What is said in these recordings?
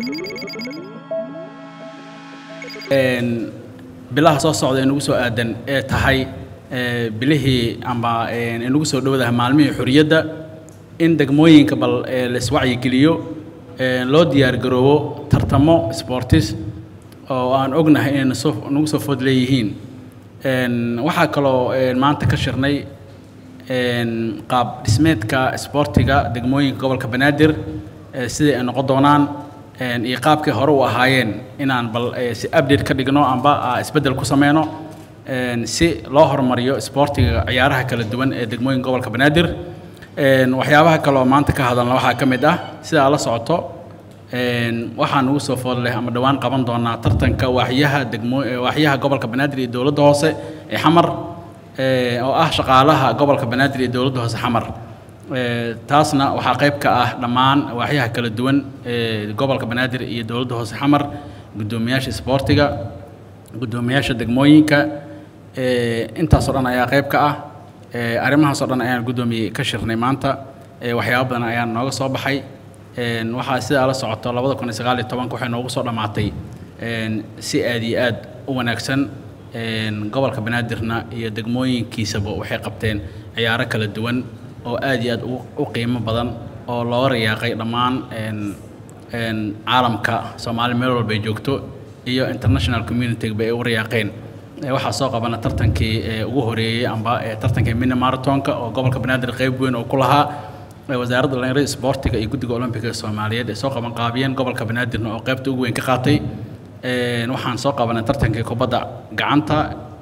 bilaha soo socda ee nagu soo aadan ee tahay bilihii amba inagu soo dhowdaha maalmihii xorriyadda in degmooyinka bal laiswacyigeliyo loo diyaargaroobo tartamo sportis oo aan ognahay inay nasoo nagu soo food leeyihiin waxaa kaloo maanta ka shirnay qaab dhismeedka isboortiga degmooyinka gobolka banaadir sidai ay noqon doonaan iyo qaabkii hore u ahaayeen inaan bal si update ka dhigno amba isbeddel ku sameyno si loo horumariyo isboortiga ciyaaraha kala duwan ee degmooyinka gobolka banaadir waxyaabaha kaleoo maanta ka hadalna waxaa ka mid ah sidaa la socoto waxaan ugu soo food leh ama dhowaan qaban doonaa tartanka waaxyaha degmo waaxyaha gobolka banaadir iyo dowladda hoose ee xamar oo ah shaqaalaha gobolka banaadir iyo dowladda hoose xamar taasna waxaa qayb ka ah dhammaan waaxyaha kala duwan ee gobolka banaadir iyo dowladda hoose xamar guddoomiyaasha isboortiga guddoomiyaasha degmooyinka intaasoo dhan ayaa qayb ka ah arrimahaasoo dhan ayaan guddoomiyey ka shirnay maanta waxyaabo badan ayaa nooga soo baxay waxaa sidaa la socoto labada kun iyo sagaal iyo tobanka waxay noogu soo dhammaatay si aad iyo aad u wanaagsan gobolka banaadirna iyo degmooyinkiisaba waxay qabteen ciyaaro kala duwan oo aad iyo aad u qiimo badan oo looga rayaaqay dhammaan caalamka soomaali meel walba ay joogto iyo international community bay ugu rayaaqeen waxaa soo qabana tartankii ugu horeeyey amba tartankii mini marathonka oo gobolka banaadir qayb weyn oo ku lahaa wasaaradda dhalinyarada isboortiga iyo guddiga olombiga soomaaliyeed ay soo qaban qaabiyeen gobolka banaadirna oo qaybta ugu weyn ka qaatay waxaan soo qabanay tartankii kubadda gacanta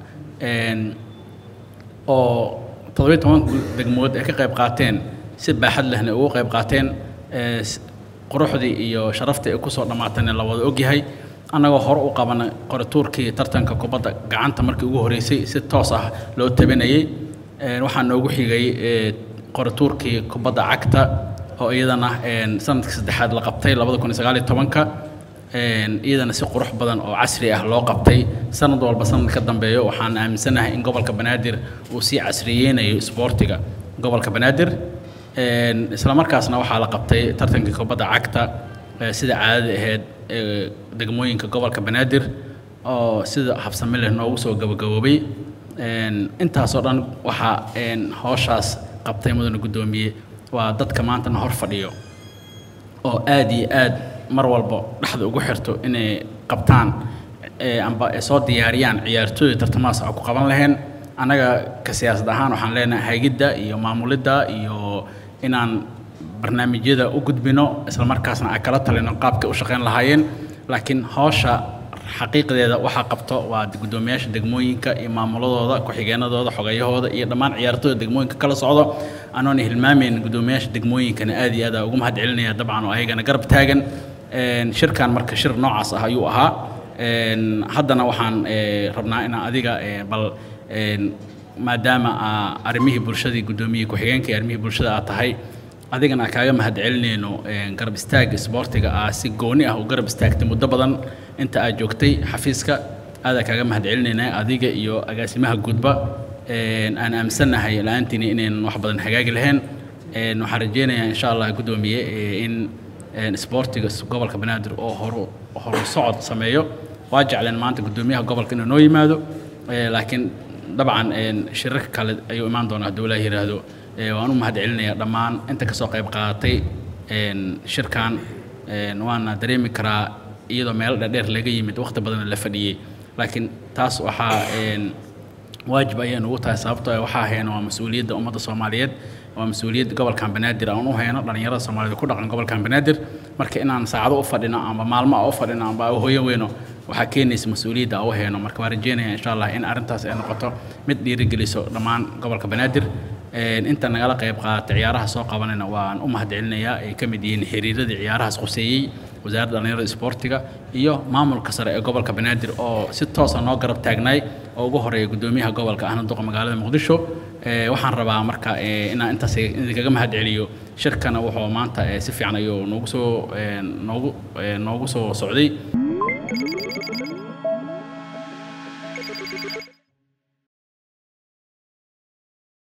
oo toddobiyo toban degmood ay ka qayb qaateen si baaxad lehna ugu qayb qaateen quruxdii iyo sharaftii ay kusoo dhammaatayna la wada ogyahay annagoo hore u qabanay qoratuurkii tartanka kubadda gacanta markii ugu horreysay si toos ah loo tabinayay waxaa noogu xigay qoratuurkii kubadda cagta oo iyadana sanadkii saddexaad la qabtay labada kun iyo sagaal iyo tobanka iyadana si qurux badan oo casri ah loo qabtay sanad walba sanad ka dambeeyo waxaan aaminsanahay in gobolka banaadir uu sii casriyeynayo isboortiga gobolka banaadir isla markaasna waxaa la qabtay tartankii kubadda cagta sida caadada ahayd degmooyinka gobolka banaadir oo sida habsami leh noogu soo gabagaboobay intaasoo dhan waxaa howshaas qabtay mudane guddoomiye waa dadka maantana hor fadhiyo oo aad iyo aad mar walba dhexda ugu xirto inay qabtaan amba ay soo diyaariyaan ciyaartooyda tartamahaas aan ku qaban lahayn annaga ka siyaasad ahaan waxaan leenahay hagidda iyo maamulidda iyo inaan barnaamijyada u gudbino isla markaasna ay kala talino qaabkay u shaqayn lahaayeen laakiin howsha xaqiiqdeeda waxaa qabto waa guddoomiyaasha degmooyinka iyo maamuladooda ku-xigeenadooda xogayahooda iyo dhammaan ciyaartooyda degmooyinka kala socdo anoona hilmaamayn guddoomiyaasha degmooyinkana aad iyo aad ugu mahad celinaya dabcan oo ayagana garab taagan shirkan marka shir noocaas ah ayuu ahaa haddana waxaan rabnaa inaan adiga bal maadaama arrimihii bulshadii guddoomiyey ku-xigeenka iyo arrimihii bulshada aad tahay adigana kaaga mahad celinayno garab istaag isboortiga ah si gooni ah u garab istaagtay muddo badan inta aad joogtay xafiiska aadaa kaaga mahad celinaynaa adiga iyo agaasimaha guudba aan aaminsannahay la-aantiina inaynan wax badan hagaagi lahayn waxaan rajeynayaa insha allah guddoomiye in isboortiga gobolka banaadir oo horu horu socod sameeyo waa jecleen maanta guddoomiyaha gobolka inuu noo yimaado laakiin dabcan shirarka kale ayuu imaan doonaa hadduu ilaah yidhaahdo waan u mahad celinayaa dhammaan inta kasoo qayb qaadatay shirkan waana dareemi karaa iyadoo meelo dheerdheer laga yimid waqti badan la fadhiyey laakiin taas waxaa waajib ayay nugu tahay sababtoo waxaa hayno waa mas-uuliyadda ummadda soomaaliyeed waa mas-uuliyadda gobolkan banaadir aan u hayno dhallinyarada soomaaliyeed ku dhaqan gobolkan banaadir marka inaan saacado u fadhino amba maalmo a u fadhino amba a hoyo weyno waxaa keenaysa mas-uuliyadda a u hayno marka waan rajeynaya insha allah in arrintaas ay noqoto mid dhiirigeliso dhammaan gobolka banaadir inta nagala qayb qaatay ciyaaraha soo qabanayna waan u mahad celinayaa ay ka mid yihiin xiriiradii ciyaarahaas quseeyey wasaaradda dhallinyarada isboortiga iyo maamulka sare ee gobolka banaadir oo si toosa noo garab taagnaay oo ugu horeeya guddoomiyaha gobolka ahna duqa magaalada muqdisho waxaan rabaa marka inaan intaas idinkaga mahad celiyo shirkana wuxuu maanta si fiican ayuu noogu soo noogu noogu soo socday